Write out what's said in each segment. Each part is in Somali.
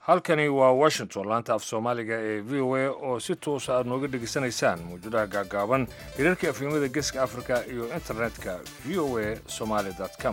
halkani waa washington laanta af soomaaliga ee v o a oo si toosa aad nooga dhegaysanaysaan mawjadaha gaagaaban hirarka afhimada geeska africa iyo internetka v o a somaali com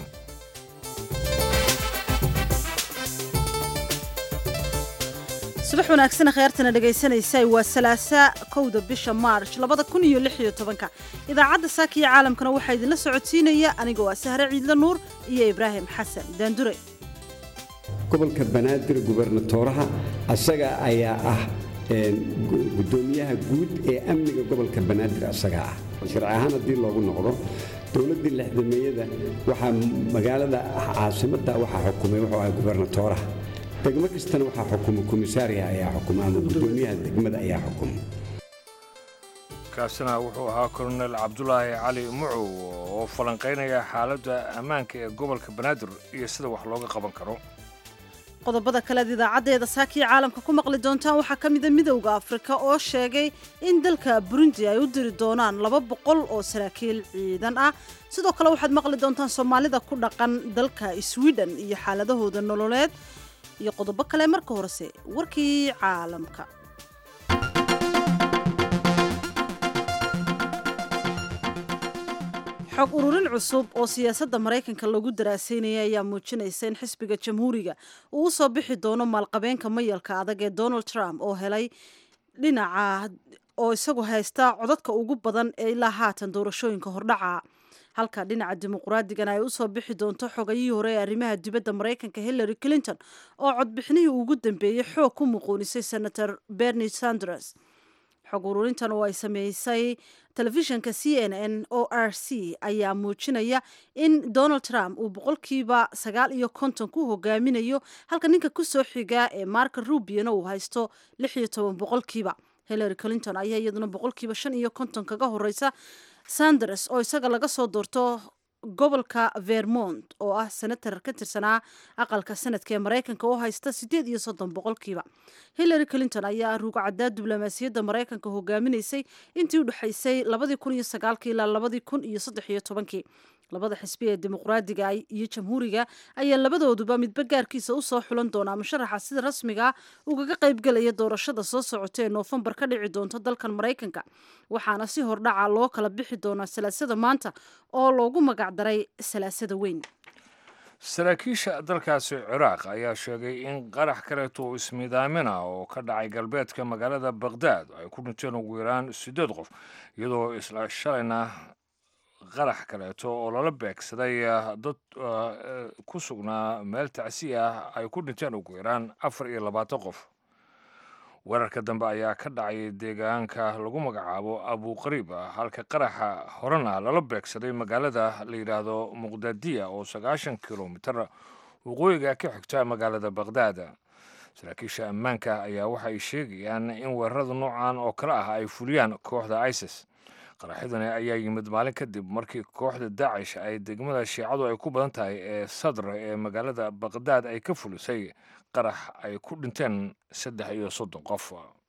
subax wanaagsan kheyrtana dhegaysanaysa waa salaasa kowda bisha maarj labada kun iyo lix iyo tobanka idaacadda saaka iyo caalamkana waxaa idinla socodsiinaya aniga waa sahre ciidla nuur iyo ibraahim xasan daandure gobolka banaadir gubernatooraha asaga ayaa ah gudoomiyaha guud ee amniga gobolka banaadir asagaa ah sharci ahaan haddii loogu noqdo dowladdii lexdameeyada waxaa magaalada caasimadda waxaa xukumay wuxuu ahaa gubernatooraha degmo kastana waxaa xukuma komisaariya ayaa xukuma ama gudoomiyaha degmada ayaa xukuma kaasina wuxuu ahaa kolonel cabdulaahi cali mucow oo falanqaynaya xaaladda ammaanka ee gobolka banaadir iyo sida wax looga qaban karo qodobada kaleed idaacaddeeda saakiya caalamka ku maqli doontaan waxaa ka mida midowda afrika oo sheegay in dalka burundi ay u diri doonaan laba boqol oo saraakiil ciidan ah sidoo kale waxaad maqli doontaan soomaalida ku dhaqan dalka sweden iyo xaaladahooda nololeed iyo qodobo kale marka horese warkii caalamka xog ururin cusub oo siyaasadda maraykanka lagu daraasaynaya ayaa muujinaysa in xisbiga jamhuuriga uu usoo bixi doono maalqabeenka mayalka adag ee donald trump oo helay dhinaca oo isagu haysta codadka ugu badan ee ilaa haatan doorashooyinka hordhaca halka dhinaca dimuqraadigan ay usoo bixi doonto xogayihii hore ee arrimaha dibadda maraykanka hillary clinton oo codbixinihii ugu dambeeyey xoog ku muquunisay senator bernie sanders xog ururintan oo ay sameysay telefishinka c n n o r c ayaa muujinaya in donald trump uu boqolkiiba sagaal iyo konton ku hogaaminayo halka ninka kusoo xiga ee marka rubiana uu haysto lix iyo toban boqolkiiba hillary clinton ayaa iyaduna boqolkiiba shan iyo konton kaga horeysa sanders oo isaga laga soo doorto gobolka vermont oo ah senatar ka tirsanaa aqalka sanadka ee maraykanka oo haysta siddeed iyo soddon boqolkiiba hillary clinton ayaa ruugcaddaa diblomaasiyadda maraykanka hogaaminaysay intii u dhexaysay labadii kun iyo sagaalkii ilaa labadii kun iyo saddex iyo tobankii labada xisbi ee dimuqraadiga iyo jamhuuriga ayaa labadooduba midba gaarkiisa usoo xulan doonaa musharaxa sida rasmiga ugaga qaybgelaya doorashada soo socota ee noofembar ka dhici doonto dalkan maraykanka waxaana si hordhaca loo kala bixi doonaa salaasada maanta oo loogu magacdaray salaasada weyn saraakiisha dalkaasi ciraaq ayaa sheegay in qarax kaleeto oo ismiidaamina oo ka dhacay galbeedka magaalada bakhdad ay ku dhinteen ugu yaraan siddeed qof iyadoo isla shalayna qarax kaleeto oo lala beegsaday dad ku sugnaa meel tacsi ah ay ku dhinteen ugu yaraan afar iyo labaatan qof weerarka dambe ayaa ka dhacay deegaanka lagu magacaabo abuqariib halka qaraxa horena lala beegsaday magaalada la yidhaahdo muqdadiya oo sagaashan kilomitar waqooyiga ka xigta magaalada bakhdad saraakiisha ammaanka ayaa waxay sheegayaan in weerarada noocan oo kale ah ay fuliyaan kooxda isis qaraxyadani ayaa yimid maalin kadib markii kooxda daacish ay degmada shiicadu ay ku badan tahay ee sadr ee magaalada bakhdad ay ka fulisay qarax ay ku dhinteen saddex iyo soddon qof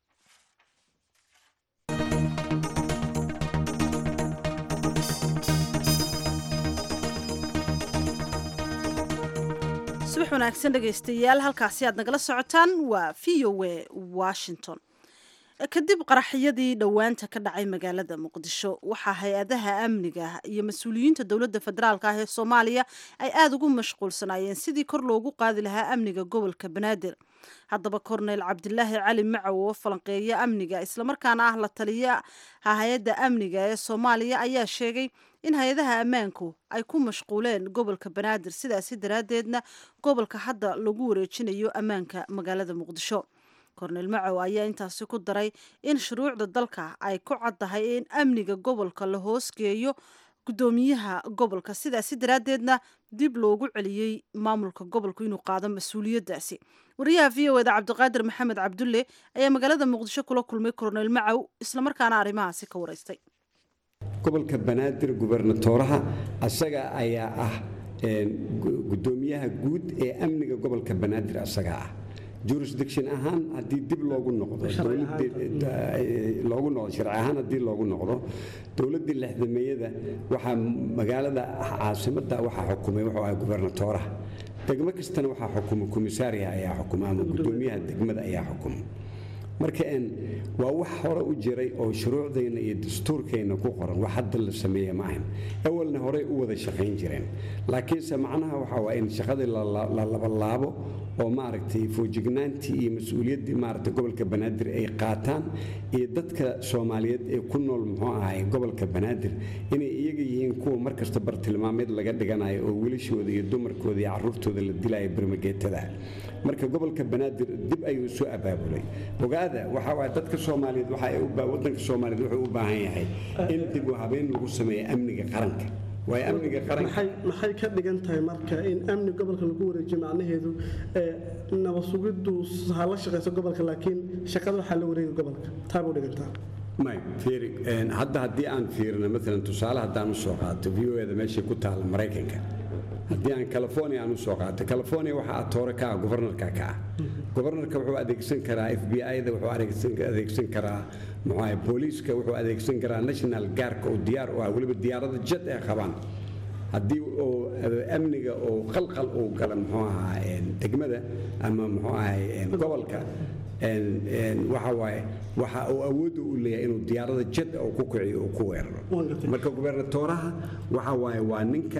subax wanaagsan dhegaystayaal halkaasi aad nagala socotaan waa v o a washington kadib qaraxyadii dhowaanta ka dhacay magaalada muqdisho waxaa hay-adaha amniga iyo mas-uuliyiinta dowladda federaalk ah ee soomaaliya ay aada ugu mashquulsanaayeen sidii kor loogu qaadi lahaa amniga gobolka banaadir haddaba korneyl cabdilaahi cali macow oo falanqeeya amniga islamarkaana ah la taliya hay-adda amniga ee soomaaliya ayaa sheegay in hay-adaha ammaanku ay ku mashquuleen gobolka banaadir sidaasi daraaddeedna gobolka hadda lagu wareejinayo ammaanka magaalada muqdisho korneyl macow ayaa intaasi ku daray in shuruucda dalka ay ku caddahay in amniga gobolka la hoosgeeyo guddoomiyaha gobolka sidaasi daraaddeedna dib loogu celiyey maamulka gobolku inuu qaado mas-uuliyaddaasi wariyaha v o eda cabdiqaadir maxamed cabdulle ayaa magaalada muqdisho kula kulmay korneyl macow islamarkaana arrimahaasi ka waraystay gobolka banaadir gubernatooraha asaga ayaa ah gudoomiyaha guud ee amniga gobolka banaadir asagaa ah jurisdiction ahaan haddii dib loogu noqdo loogu noqdo sharci ahaan haddii loogu noqdo dowladdii lexdameeyada waxaa magaalada caasimadda waxaa xukumay wuxuu ahaa gubernatooraha degmo kastana waxaa xukuma komisaariya ayaa xukuma ama gudoomiyaha degmada ayaa xukuma marka waa wax hore u jiray oo shuruucdayna iyo dastuurkayna ku qoran wax hadda la sameeye ma ahan awalna horey u wada shaqayn jireen laakiinse macnaha waxa waa in shaqadii la labalaabo oo maaragtay foojignaantii iyo mas-uuliyaddii maaragtay gobolka banaadir ay qaataan iyo dadka soomaaliyeed ee ku nool muxuu ahay gobolka banaadir inay iyaga yihiin kuwa markasta bartilmaameed laga dhiganayo oo wilashooda iyo dumarkooda iyo caruurtooda la dilayo barmageetada marka gobolka banaadir dib ayuu isu abaabulay ogaada waxa waay dadka soomaaliyeed wadanka soomaaliyeed wuxuu u baahan yahay in dib u habeyn lagu sameeyo amniga qaranka waay amniga qaranka maxay ka dhigan tahay marka in amni gobolka lagu wareejiyo macnaheedu nabasugiddu ha la shaqayso gobolka laakiin shaqada waxaa la wareega gobolka taabuu dhigantaa may fiiri hadda haddii aan fiirino maalan tusaale haddaan u soo qaato v o eda meeshay ku taalla maraykanka haddii aan california aan u soo qaato california waxaa atoore ka ah gobarnarka ka ah gobarnarka wuxuu adeegsan karaa f b i-da wuxuu adeegsan karaa muxuu booliiska wuxuu adeegsan karaa national gaarka oo diyaar u ah weliba diyaarada jad ay qabaan haddii oo amniga oo qalqal uu gala muxuu ahaa degmada ama muxuu ahay gobolka waxa waaye waxa uu awoodda u leeyahay inuu diyaarada jad uu ku kiciyo uu ku weeraro marka gubernatooraha waxa waaye waa ninka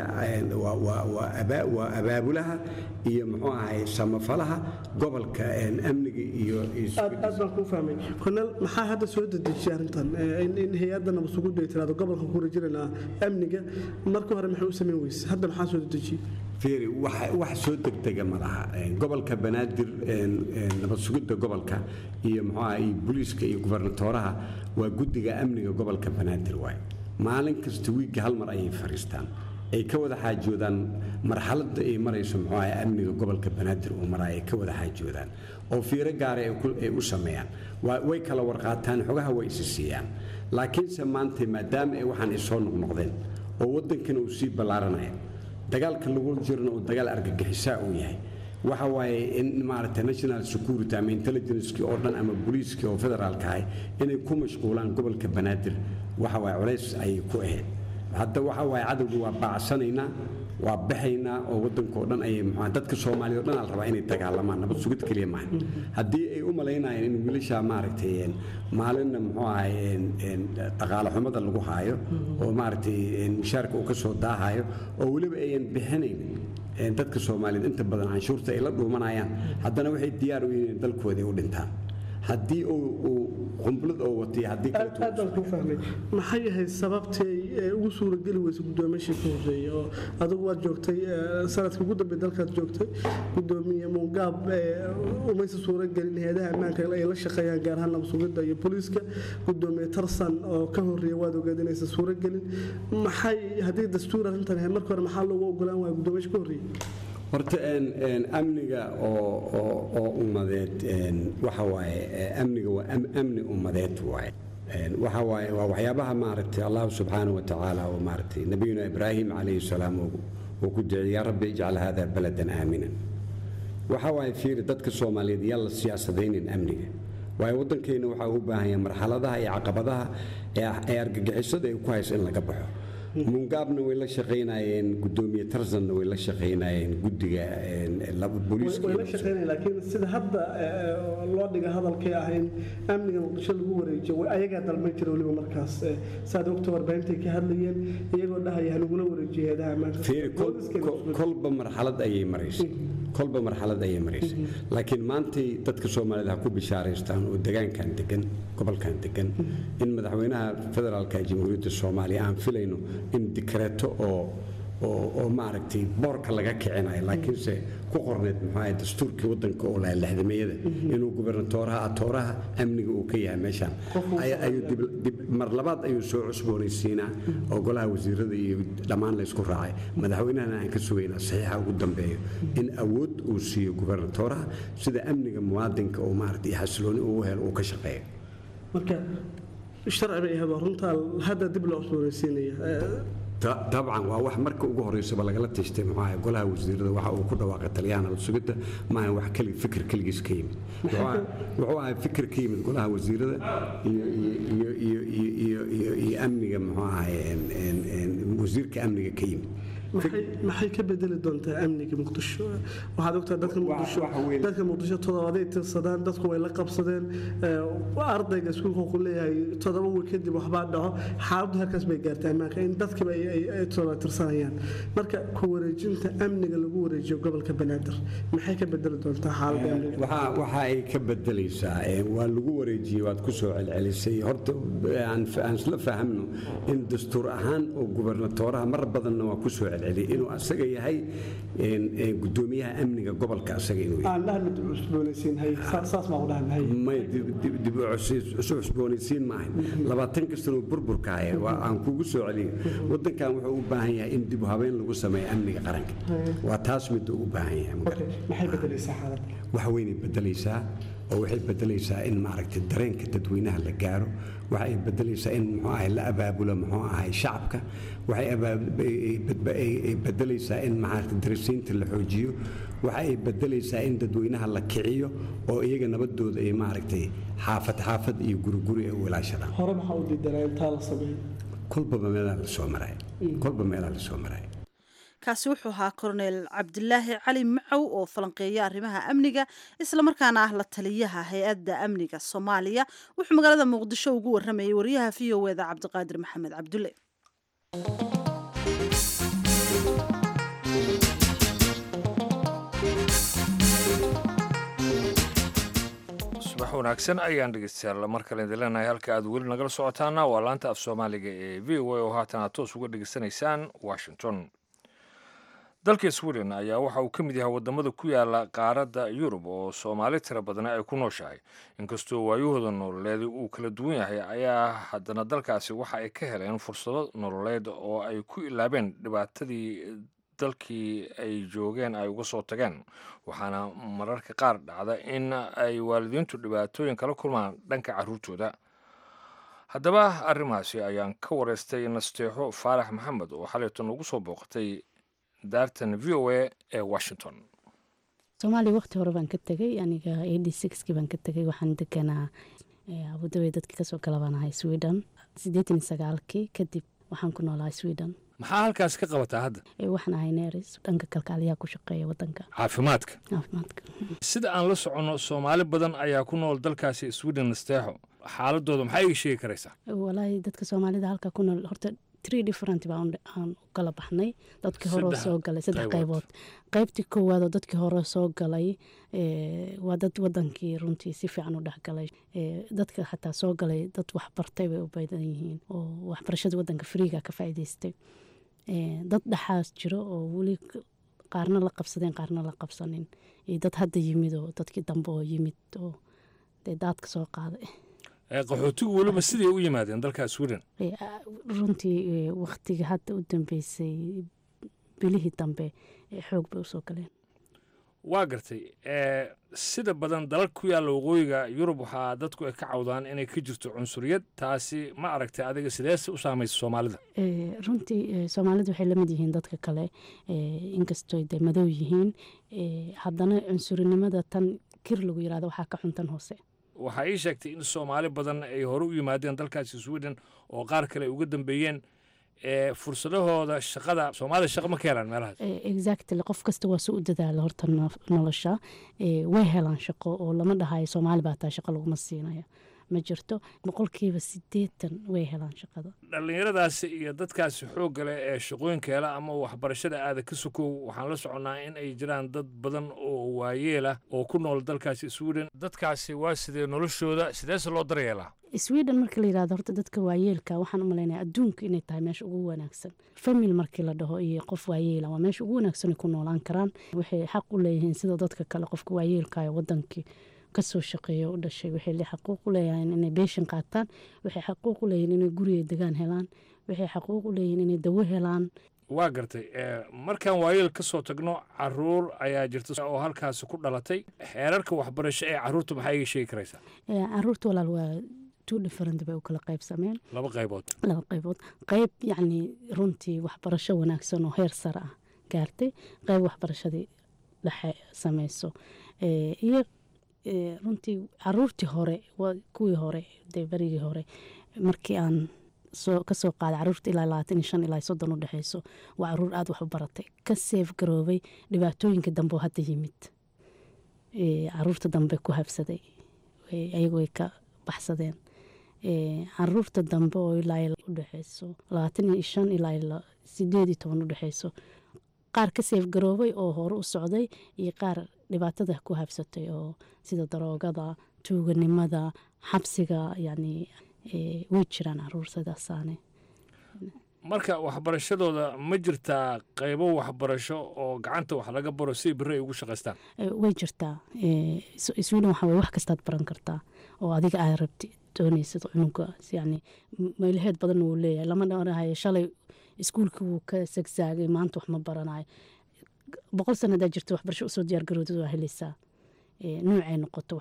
waa abaabulaha iyo muxuu ahay samafalaha gobolka amniga iyo aad baan kuu fahmay kornel maxaa hadda soo dedejiyay arrintan in hay-adda nabasuguddu ay tiraado gobolkan ku wareejinayna amniga marka hore maxay u samayn weyse hadda maxaa soo dedejiyey fiiri wax soo degdega ma laha gobolka banaadir nabad sugidda gobolka iyo muxuuaha iyo booliiska iyo gubernatooraha waa guddiga amniga gobolka banaadir waay maalin kasta wiigga hal mar ayay fadhiistaan ay ka wada xaajoodaan marxaladda ay marayso muxuu ahay amniga gobolka banaadir uu maraayo ay ka wada xaajoodaan oo fiiro gaara ay u sameeyaan way kala warqaataan xogaha way isi siiyaan laakiinse maanta maadaama ay waxaan isoo noqnoqdeen oo waddankana uu sii ballaaranaya dagaalka lagu jirna uu dagaal argagixisaa uu yahay waxa waaye in maaragtay national security ama intelligencekii oo dhan ama booliiskii oo federaalka ahay inay ku mashquulaan gobolka banaadir waxa waaye culays ayay ku ahayd hadda waxa waaye cadowga waa baacsanaynaa waa baxaynaa oo waddanka oo dhan ayay muxua dadka soomaaliya o dhan al rabaa inay dagaalamaan nabad sugid keliya maaha haddii ay u malaynayeen in wiilashaa maaragtay maalinna muxuu ahay dhaqaale xumada lagu haayo oo maaragtay mushaarka uu ka soo daahayo oo weliba ayan bixinayn dadka soomaaliyeed inta badan canshuurta ay la dhuumanayaan haddana waxay diyaar u yihiin dalkooda ay u dhintaan haddii uu qumblad oo watay haddii aad baan kuu fahmay maxay ahayd sababtay ugu suurageli weysa gudoomiyashii ka horeeyey oo adigu waad joogtay sanadka ugu dambe dalkaad joogtay gudoomiye muungaab umaysa suuragelin hay-adaha ammaanka ay la shaqeeyaan gaar ahaan nabsugidda iyo booliiska gudoomiye tarsan oo ka horeeya waad ogeed inaysan suuragelin maxay haddii dastuur arrintan ahayd marka hore maxaa loogu ogolaan waaya gudoomiyashi ka horeeyey horta amniga oo ummadeed waxa waaye amniga waa amni ummadeed waaye waxa waaye waa waxyaabaha maaragtay allah subxaana wa tacaala oo maaragtay nabiyuna ibraahim calayhi salaam uu ku duciyey yaa rabbi ijcal hada baladan aaminan waxa waaye fiiri dadka soomaaliyeed yaa la siyaasadaynin amniga waayo waddankeenna waxaa u baahan yahay marxaladaha iyo caqabadaha ee argagixisada ay ku hayso in laga baxo mungaabna way la shaqaynayeen gudoomiye tarzanna way la shaqaynayeen guddiga laakiin sida hadda loo dhiga hadalkay ah in amniga muqdisho lagu wareejiyo ayagaa dalmay jira weliba markaas saad ogta warbaahintaay ka hadlayeen iyagoo dhahaya hanugula wareejiyo heedaha ammaanka kolba marxalad ayay maraysay kolba marxalad ayay maraysay laakiin maantay dadka soomaaliyed ha ku bishaaraystaan oo degaankan degan gobolkan degan in madaxweynaha federaalka jamhuuriyadda soomaaliya aan filayno in dikreeto oo oo maaragtay boorka laga kicinayo laakiinse ku qorneed muxuu dastuurkii waddanka oo laha lixdameeyada inuu gubernatooraha atooraha amniga uu ka yahay meeshaan mar labaad ayuu soo cusboonaysiinaa oo golaha wasiirada iyo dhammaan laysku raacay madaxweynahana aan ka sugaynaa saxiixa ugu dambeeyo in awood uu siiyo gubernatooraha sida amniga muwaadinka oo maaragtay xasilooni uu helo uu ka shaqeeyo marka sharci bay ahayd runtaa hadda dib loo cusboonaysiinaya dabcan waa wax marka ugu horeysaba lagala tashtay muxuu golaha wasiirada waxa uu ku dhawaaqay taliyaan nabad sugidda maaha wax keli fikir keligiis ka yimid wuxuu ahay fikir ka yimid golaha wasiirada iyo amniga muxuu ahay wasiirka amniga ka yimid maxay ka bedeli doontaa amniga muqdisho waxaad ogtaa dadka muqdisho dadka muqdisho toddobaday tirsadaan dadku way la qabsadeen ardayga iskuulka wuxuu leeyahay toddoba wiil kadib waxbaa dhaco xaaladdu halkaas bay gaartay ammaanka in dadkiiba ay toddoba tirsanayaan marka ku wareejinta amniga lagu wareejiyo gobolka banaadir maxay ka bedeli doontaa xaaladda amniga waxa ay ka bedelaysaa waa lagu wareejiyey waad ku soo celcelisay horta aan isla fahamno in dastuur ahaan oo gubernatooraha mar badanna waa ku soo celceliyay inuu asaga yahay gudoomiyaha amniga gobolka asaga inuu yahay dib u cusboonaysiin maahan labaatan kastan burburka haya waa aan kugu soo celiyo wadankan wuxuu u baahan yahay in dib u habeyn lagu sameeyo amniga qaranka waa taas midda u baahan yahay wax weynay bedelaysaa oo waxay bedelaysaa in maaragtay dareenka dadweynaha la gaaro waxay bedelaysaa in muxuu ahay la abaabulo muxuu ahay shacabka waxay bedelaysaa in maaragtay darasiinta la xoojiyo waxay bedelaysaa in dadweynaha la kiciyo oo iyaga nabadooda ay maaragtay xaafad xaafad iyo guriguri ay u ilaashadaan hore maxaa u diidanaa intaa la sameeyo kolbaba meelaha la soo maray kolba meelaha la soo maray kaasi wuxuu ahaa korneel cabdilaahi cali macow oo falanqeeya arrimaha amniga islamarkaana ah la taliyaha hay-adda amniga soomaaliya wuxuu magaalada muqdisho ugu waramayay wariyaha v o eda cabdiqaadir maxamed cabdulle subax wanaagsan ayaan dhegeystayaal mar kale idin leenahay halka aad weli nagala socotaana waa laanta af soomaaliga ee v o a oo haatan aad toos uga dhegeysanaysaan washington dalka sweden ayaa waxa uu ka mid yahay wadamada ku yaala qaaradda yurub oo soomaali tira badna ay ku nooshahay inkastoo waayahooda nololeed uu kala duwan yahay ayaa haddana dalkaasi waxa ay ka heleen fursado nololeed oo ay ku ilaabeen dhibaatadii dalkii ay joogeen ay uga soo tageen waxaana mararka qaar dhacda in ay waalidiintu dhibaatooyin kala kulmaan dhanka caruurtooda haddaba arrimahaasi ayaan ka wareystay nasteexo faarax maxamed oo xalaytan ugu soo booqatay daartan v o a ee washington soomaaliya waqti hore baan ka tegay aniga eighty sixkii baan ka tegay waxaan deganaa abudabi dadkii kasoo galabanahay sweden siddeetan iyo sagaalkii kadib waxaan ku noolahay sweden maxaa halkaas ka qabataa hadda waxaan ahay neris dhanka kalkaaliyaha ku shaqeeya wadanka caafimaadka caafimaadka sida aan la soconno soomaali badan ayaa ku nool dalkaasi sweden nasteexo xaaladooda maxaa iga sheegi karaysaa walaahi dadka soomaalida halka ku nool horta tree different baan aan u kala baxnay dadkii hore soo galay saddex qaybood qaybtii koowaad oo dadkii hore soo galay waa dad wadankii runtii si fiican u dhexgalay dadka xataa soo galay dad waxbartay bay u badan yihiin oo waxbarashada wadanka friiga ka faa'iidaystay dad dhexaas jiro oo weli qaarna la qabsadeen qaarna la qabsanin iyo dad hadda yimid oo dadkii dambe oo yimid oo dee daadka soo qaaday qaxootigu weliba siday u yimaadeen dalka sweden runtii waktiga hadda u dambeysay bilihii dambe xoog bay usoo galeen waa gartay sida badan dalal ku yaalla waqooyiga yurub waxaa dadku ay ka cawdaan inay ka jirto cunsuriyad taasi ma aragtay adiga sideese u saamaysa soomaalida runtii soomaalida waxay lamid yihiin dadka kale inkastoo de madow yihiin haddana cunsurinimada tan kir lagu yirahdo waxaa ka xuntan hoose waxaa ii sheegtay in soomaali badan ay hore u yimaadeen dalkaasi sweden oo qaar kale ay uga dambeeyeen fursadahooda shaqada soomaalida shaqa ma ka helaan meelahaas exactly qof kasta waa soo u dadaala horta nolosha way helaan shaqo oo lama dhahayo soomaali baa taa shaqo laguma siinaya ma jirto boqolkiiba sideetan way helaan shaqada dhallinyaradaasi iyo dadkaasi xoogga leh ee shaqooyinka hela ama waxbarashada aada ka sokow waxaan la soconnaa in ay jiraan dad badan oo waayeelah oo ku nool dalkaasi sweden dadkaasi waa sidee noloshooda sideese loo daryeelaa sweden marka la yirahdo horta dadka waayeelka waxaan u malaynaya adduunka inay tahay meesha ugu wanaagsan famil markii la dhaho iyo qof waayeela waa meesha ugu wanaagsan ay ku noolaan karaan waxay xaq u leeyihiin sida dadka kale qofka waayeelka ee wadankii kasoo shaqeeya u dhashay waxay xaquuq u leeyahiin inay beeshin qaataan waxay xaquuq u leeyihiin inay guriga degaan helaan waxay xaquuq u leeyihiin inay dawo helaan waa gartay markaan waayeel ka soo tagno caruur ayaa jirta oo halkaasi ku dhalatay xeerarka waxbarasho ee caruurta maxaa iga sheegi karaysaa caruurta walaal waa two different bay u kala qaybsameen laba qaybood laba qaybood qayb yacni runtii waxbarasho wanaagsan oo heer sare ah gaartay qayb waxbarashadii dhexe samayso iyo runtii caruurtii hore kuwii hore dee berigii hore markii aan kasoo qaaday caruurta ilaa labaatan iyo shan ilaa soddon u dhexeyso waa caruur aada wax u baratay ka seef garoobay dhibaatooyinka dambe oo hadda yimid caruurta dambe ku habsaday ayagu way ka baxsadeen caruurta dambe oo ilaa udhexeyso labaatan iyo shan ilaa sideed iyo toban udhexeyso qaar ka seef garoobay oo hore u socday iyo qaar dhibaatada ku habsatay oo sida daroogada tuuganimada xabsiga yani way jiraan caruurtadaasaane marka waxbarashadooda ma jirtaa qaybo waxbarasho oo gacanta wax laga baro si beri ay ugu shaqaystaan way jirtaa sweden waxa way wax kastaad baran kartaa oo adiga aad rabti doonaysid cunuga yani meelaheed badan wuu leeyahay lama dhanahayo shalay iskuulka wuu ka sagsaagay maanta wax ma baranayo boqol sana hadaa jirto waxbarasho usoo diyaargarowdad waa helaysaa nuucay noqoto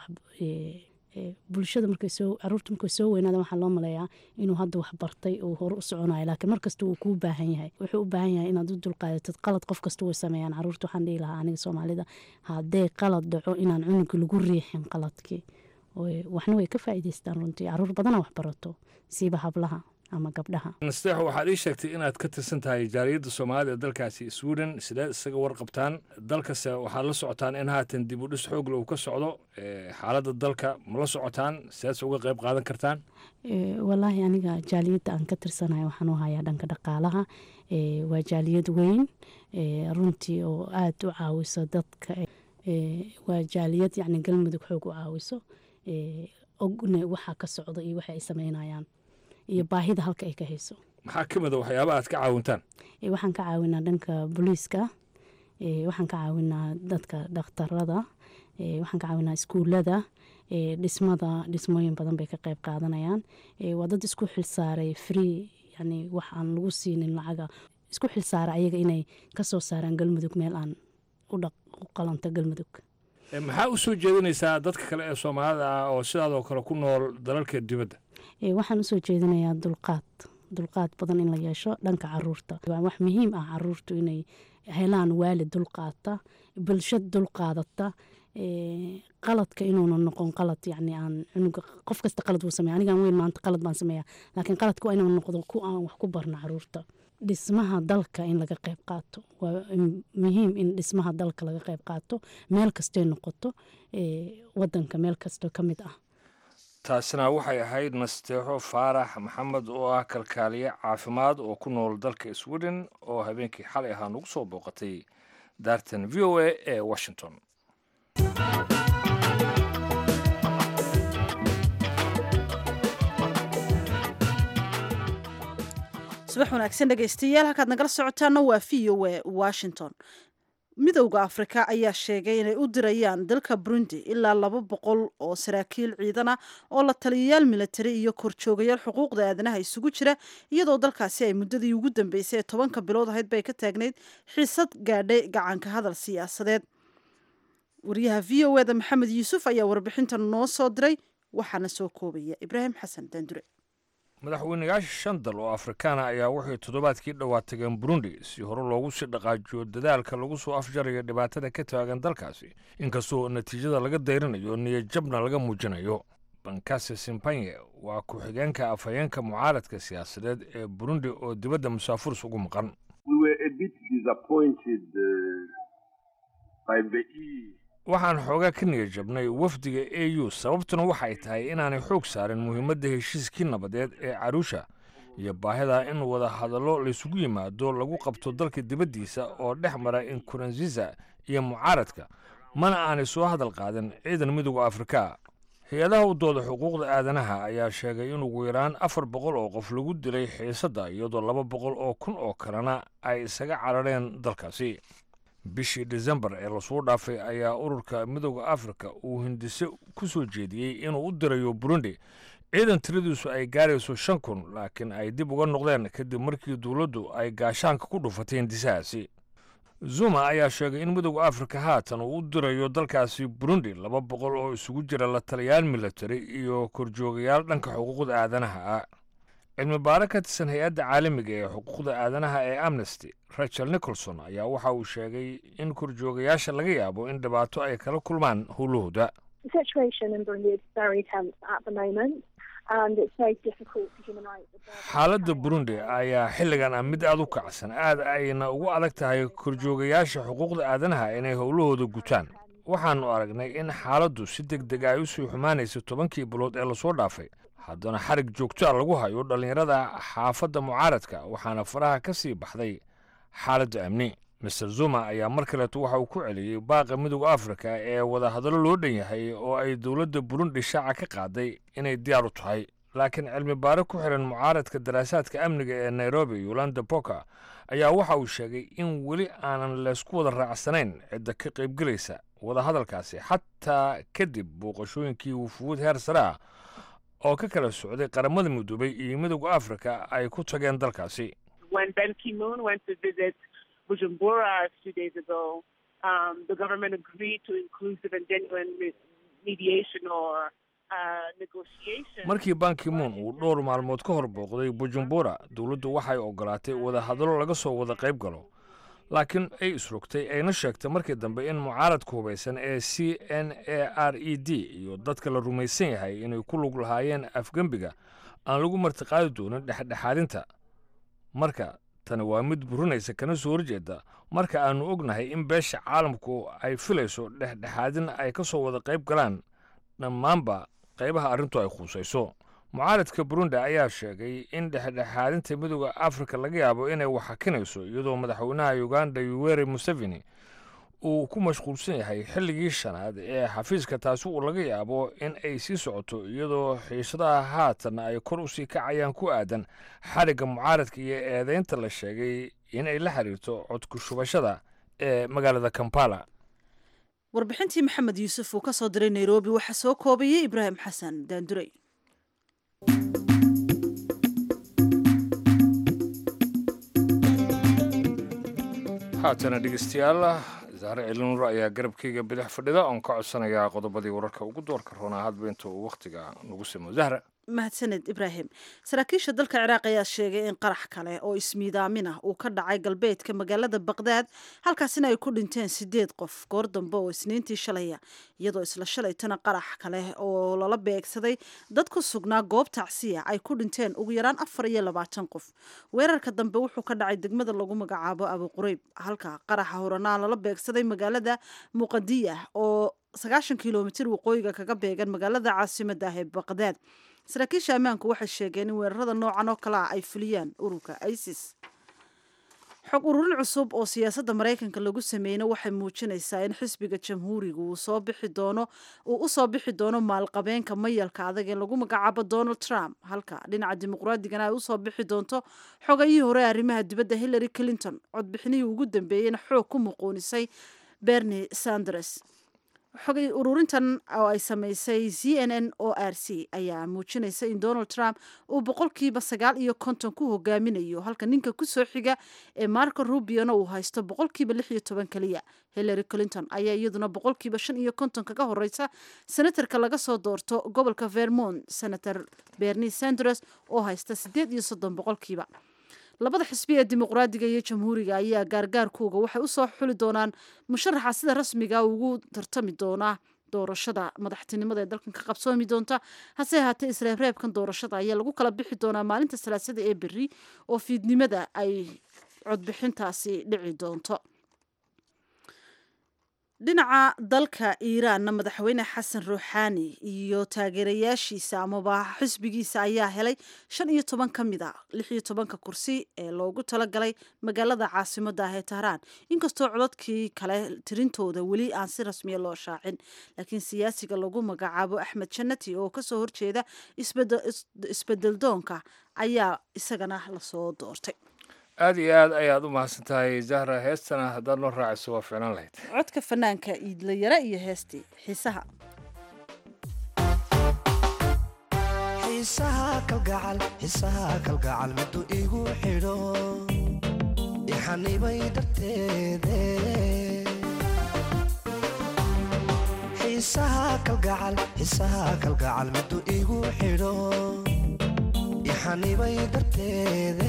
bulshada markay soo caruurta markay soo weynaada waxaa loo maleeyaa inuu hadda wax bartay uu hore u soconayo laakiin markasta wuu kuu baahan yahay wuxuu u baahan yahay inaad u dulqaadatid qalad qof kasta way sameeyaan caruurta waxaan dhihi lahaa aniga soomaalida haddee qalad dhaco inaan cunuga lagu riixin qaladkii waxna way ka faa'iidaystaan runtii caruur badana wax barato siiba hablaha ama gabdhaha nasteexo waxaad ii sheegtay inaad ka tirsan tahay jaariyadda soomaalida ee dalkaasi sweden sideed isaga warqabtaan dalkase waxaad la socotaan in haatan dib u dhis xoogle uu ka socdo xaaladda dalka ma la socotaan sideedse uga qayb qaadan kartaan walaahi aniga jaaliyadda aan ka tirsanahay waxaan u hayaa dhanka dhaqaalaha waa jaaliyad weyn runtii oo aada u caawiso dadka waa jaaliyad yacni galmudug xoog u caawiso ogna waxaa ka socda iyo waxa ay sameynayaan iyo baahida halka ay ka hayso maxaa ka mid a waxyaaba aad ka caawintaan waxaan ka caawinaa dhanka booliiska waxaan ka caawinaa dadka dhakhtarada waxaan ka caawinaa iskuulada dhismada dhismooyin badan bay ka qayb qaadanayaan waa dad isku xilsaaray free yani wax aan lagu siinin lacaga isku xilsaara ayaga inay kasoo saaraan galmudug meel aan u qalanta galmudug maxaa u soo jeedinaysaa dadka kale ee soomaalida ah oo sidaadoo kale ku nool dalalka dibadda waxaan usoo jeedinayaa dulqaad dulqaad badan in la yeesho dhanka caruurta waa wax muhiim ah caruurtu inay helaan waalid dulqaata bulsho dulqaadata qaladka inuuna noqon qalad yani aan cunuga qof kasta qalad wuu sameya anigaan weyn maanta qalad baan sameeya laakiin qaladka waa inuu noqdo ku aan wax ku barno caruurta dhismaha dalka in laga qayb qaato waa muhiim in dhismaha dalka laga qayb qaato meel kastay noqoto wadanka meel kasto ka mid ah taasina waxay ahayd nasteexo faarax maxamed oo ah kalkaaliye caafimaad oo ku nool dalka sweden oo habeenkii xalay ahaa nagu soo booqatay daartan v o a ee washington subax wanaagsan dhegaystayaal halkaad nagala socotaana waa v o a washington midowda afrika ayaa sheegay inay u dirayaan dalka burundi ilaa laba boqol oo saraakiil ciidan ah oo la taliyayaal militari iyo korjoogayaal xuquuqda aadanaha isugu jira iyadoo dalkaasi ay muddadii ugu dambeysay ee tobanka bilood ahayd bay ka taagnayd xiisad gaadhay gacanka hadal siyaasadeed wariyaha v o eda maxamed yuusuf ayaa warbixintan noo soo diray waxaana soo koobaya ibraahim xasan daandure madaxweynayaasha shan dal oo afrikaana ayaa waxay toddobaadkii dhowaa tageen burundi si hore loogu sii dhaqaajiyo dadaalka lagu soo afjarayo dhibaatada ka taagan dalkaasi inkastoo natiijada laga dayrinayo niyadjabna laga muujinayo bankase simpanye waa ku-xigeenka afhayeenka mucaaradka siyaasadeed ee burundi oo dibadda musaafuris ugu maqan waxaan xoogaa ka niyad jabnay wafdiga a u sababtuna waxay tahay inaanay xoog saarin muhiimadda heshiiskii nabadeed ee caruusha iyo baahida in wada hadallo laysugu yimaado lagu qabto dalka dibaddiisa oo dhex mara inkuranziza iyo mucaaradka mana aanay soo hadal qaadin ciidan midowda afrika hay-adaha u dooda xuquuqda aadanaha ayaa sheegay in ugu yaraan afar boqol oo qof lagu dilay xiisadda iyadoo laba boqol oo kun oo kalena ay isaga carareen dalkaasi bishii desembar ee lasoo dhaafay ayaa ururka midowda afrika uu hindise ku soo jeediyey inuu u dirayo burundi ciidan tiradiisu ay gaarayso shan kun laakiin ay dib uga noqdeen kadib markii dowladdu ay gaashaanka ku dhufatay hindisahaasi zuma ayaa sheegay in midowda afrika haatan uu u dirayo dalkaasi burundi laba boqol oo isugu jira la taliyaal militari iyo korjoogayaal dhanka xuquuqda aadanaha ah cilmi baaro ka tirsan hay-adda caalamiga ee xuquuqda aadanaha ee amnesty rachel nicholson ayaa waxa uu sheegay in korjoogayaasha laga yaabo in dhibaato ay kala kulmaan howlahooda xaaladda burundi ayaa xilligan ah mid aada u kacsan aad ayna ugu adag tahay korjoogayaasha xuquuqda aadanaha inay howlahooda gutaan waxaannu aragnay in xaaladdu si deg deg ay u sii xumaanaysa tobankii bilood ee lasoo dhaafay haddana xarig joogto a lagu hayo dhallinyarada xaafadda mucaaradka waxaana faraha ka sii baxday xaaladda amni master zuma ayaa mar kaleeto waxa uu ku celiyey baaqa midooda afrika ee wadahadallo loo dhan yahay oo ay dowladda burundi shaaca ka qaaday inay diyaar u tahay laakiin cilmi baare ku xiran mucaaradka daraasaadka amniga ee nairobi yolanda boka ayaa waxa uu sheegay in weli aanan laysku wada raacsanayn cidda ka qaybgelaysa wadahadalkaasi xataa kadib booqashooyinkii wufuud heer sare ah oo ka kala socday qaramada midoobay iyo midooda afrika ay ku tageen dalkaasi Bujumbura two days ago, um, the government agreed to inclusive and genuine mediation or markii bankimoon uu dhowr maalmood ka hor booqday bujumbura dowladdu waxay ogolaatay wadahadallo laga soo wada qayb galo laakiin ay isrogtay ayna sheegtay markii dambe in mucaaradka hubaysan ee c n a r e d iyo dadka la rumaysan yahay inay ku lug lahaayeen afgembiga aan lagu martiqaadi doonin dhexdhexaadinta marka tani waa mid burinaysa kana soo horjeeda marka aannu ognahay in beesha caalamku ay filayso dhexdhexaadin ay ka soo wada qayb galaan dhammaanba qaybaha arrintu ay khuusayso mucaaradka burundi ayaa sheegay in dhexdhexaadinta midooda afrika laga yaabo inay waxakinayso iyadoo madaxweynaha uganda yuweri museveni uu ku mashquulsan yahay xilligii shanaad ee xafiiska taasi uu laga yaabo in ay sii socoto iyadoo xiisadaha haatan ay kor u sii kacayaan ku aadan xadhigga mucaaradka iyo eedaynta la sheegay in ay la xiriirto codku shubashada ee magaalada kampala warbixintii maxamed yuusuf uu ka soo diray nairobi waxaa soo koobayay ibraahim xasan daandurey haatana dhegeystayaal zaare cilinur ayaa garabkayga bidix fadhida oon ka codsanayaa qodobadii wararka ugu doorka roonaa hadba inta uu wakhtiga nagu simo zahra mahadsaned ibraahim saraakiisha dalka ciraaq ayaa sheegay in qarax kale oo ismiidaamin ah uu ka dhacay galbeedka magaalada baqdaad halkaasina ay ku dhinteen sideed qof goor dambe oo isniintii shalaya iyadoo isla shalaytana qarax kale oo lala beegsaday dad ku sugnaa goob tacsiya ay ku dhinteen ugu yaraan afar iyo labaatan qof weerarka dambe wuxuu ka dhacay degmada lagu magacaabo abu qurayb halka qaraxa horanaa lala beegsaday magaalada muqadiya oo sagaashan kilomitir waqooyiga kaga beegan magaalada caasimada ah ee baqdaad saraakiisha ammaanku waxay sheegeen in weerarada noocan oo kale ah ay fuliyaan ururka isis xog ururin cusub oo siyaasadda maraykanka lagu sameeyna waxay muujinaysaa in xisbiga jamhuuriga uu soo bixi doono uu u soo bixi doono maalqabeenka mayalka adag ee lagu magacaabo donald trump halka dhinaca dimuqraadigana ay usoo bixi doonto xogayihii hore arrimaha dibadda hillary clinton codbixinihii ugu dambeeyeyna xoog ku muquunisay bernie sanders xogay ururintan oo ay samaysay c n n o r c ayaa muujinaysa in donald trump uu boqolkiiba sagaal iyo konton ku hogaaminayo halka ninka kusoo xiga ee marco rubiona uu haysto boqolkiiba lix iyo toban keliya hillary clinton ayaa iyaduna boqolkiiba shan iyo konton kaga horeysa senatarka laga soo doorto gobolka vermont senator bernie sanders oo haysta sideed iyo soddon boqolkiiba labada xisbi ee dimuqraadiga iyo jamhuuriga ayaa gaargaarkooga waxay usoo xuli doonaan musharaxa sida rasmiga ugu tartami doona doorashada madaxtinimada ee dalkan ka qabsoomi doonta hase ahaatee isreebreebkan doorashada ayaa lagu kala bixi doonaa maalinta salaasada ee berri oo fiidnimada ay codbixintaasi dhici doonto dhinaca dalka iiraanna madaxweyne xasan ruuxaani iyo taageerayaashiisa amaba xisbigiisa ayaa helay shan iyo toban ka mid a lix iyo tobanka kursi ee loogu talagalay magaalada caasimada ah ee tahraan inkastoo codadkii kale tirintooda weli aan si rasmiya loo shaacin laakiin siyaasiga lagu magacaabo axmed janati oo kasoo horjeeda isbedeldoonka ayaa isagana lasoo doortay aada iyo aad ayaad u mahadsan tahay zahra heestana haddaad noo raaciso waa ficlan lahayd codka fanaanka iidlayara iyo heestii xiisaha xiisaha kalgacal xiisaha kalgacal miduu igu xidho ixanibay darteede xiisaha kalgacal xiisaha kalgacal miduu igu xidho ixanibay darteede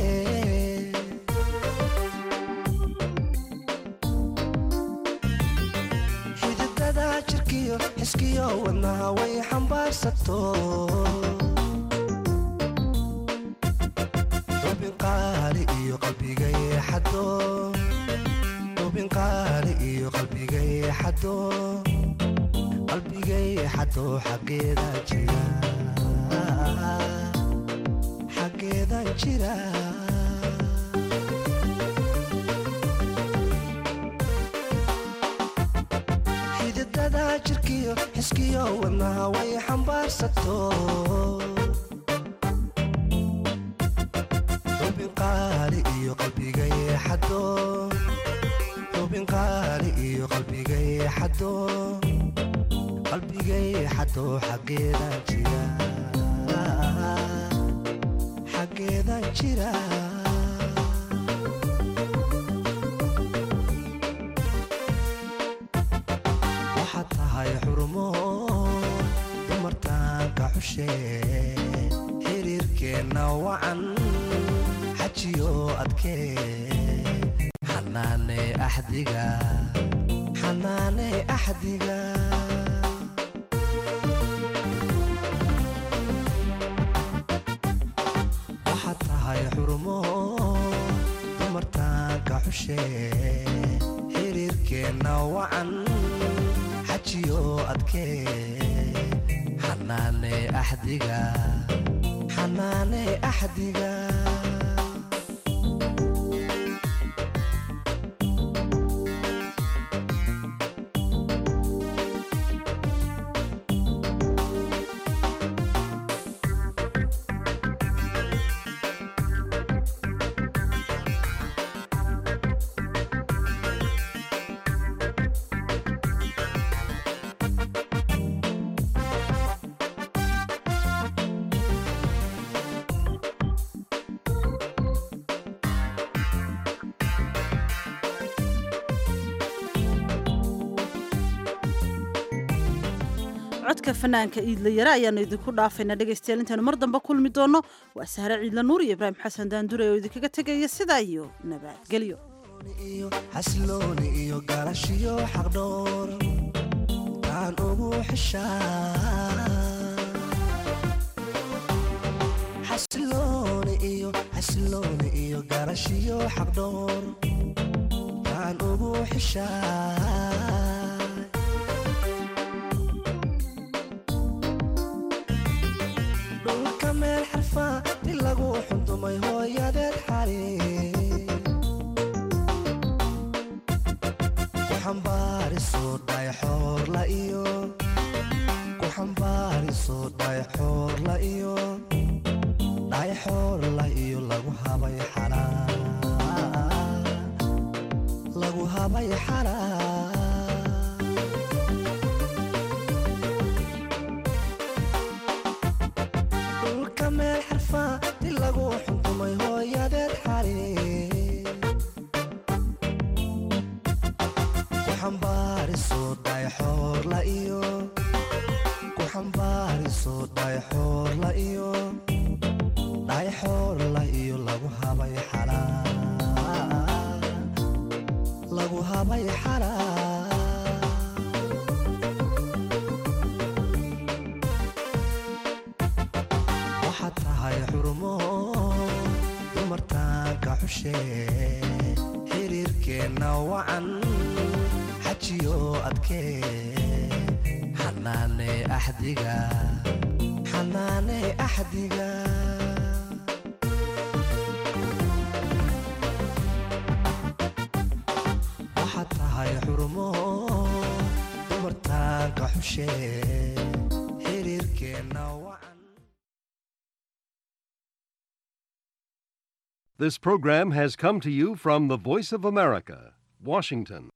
xididada jirkiyo xiskiyo wadnaha way xambaarsato xado hubin qaali iyo qalbigay xado qalbigay xado xaggeeda jira xaggeedan jira xididada jirkiyo xiskiyo wadnaha way xambaarsato hubin qaali iyo qalbigay xado hubin qaali iyo qalbigay xado qalbigay xado xaggeedan jira xaggeedan jira waxaad tahay xurumo dumartaanka xushe xiriirkeenna wacan xajiyo adkee xanaane axdiga xanaane axdiga waxaad tahay xurumo dumartaanka xushe xiriirkeenna wacan xajiyo adkee xanaane axdiga xanaane axdiga codka fanaanka iidla yare ayaanu idinku dhaafaynaa dhegaystayaal intaanu mar dambe kulmi doonno waa sahre ciidla nuur iyo ibraahim xasan daandure oo idinkaga tegaya sidaa iyo nabadgelyo iyo xasilooni iyo garashiyo xaqdhoor taan ugu xishaa xasilooni iyo xasilooni iyo garashiyo xaqdhoor taan ugu xishaa dhulka meel xarfa di lagu xundumay hooyadeed xali ku xambaariso dhayxoorla iyo ku xambaariso dhayxoorla iyo dhayxoorla iyo lagu habay xalaa lagu habay xalaa dhulka meel xarfa di lagu xuntumay hooyadeed xali ku xambaariso dhayxoorla iyo ku xambaariso dhayxoorla iyo dhayxoorla iyo lagu habay xalaa lagu habay xalaa waxaad tahay xurumo dumartaanka xushe xiriirkeenna wacan xajiyo adkee xanaane axdiga xanaane axdiga waxaad tahay xurumo dumartaanka xushe xiriirkeenna wacan This program has come to you from the Voice of America, Washington.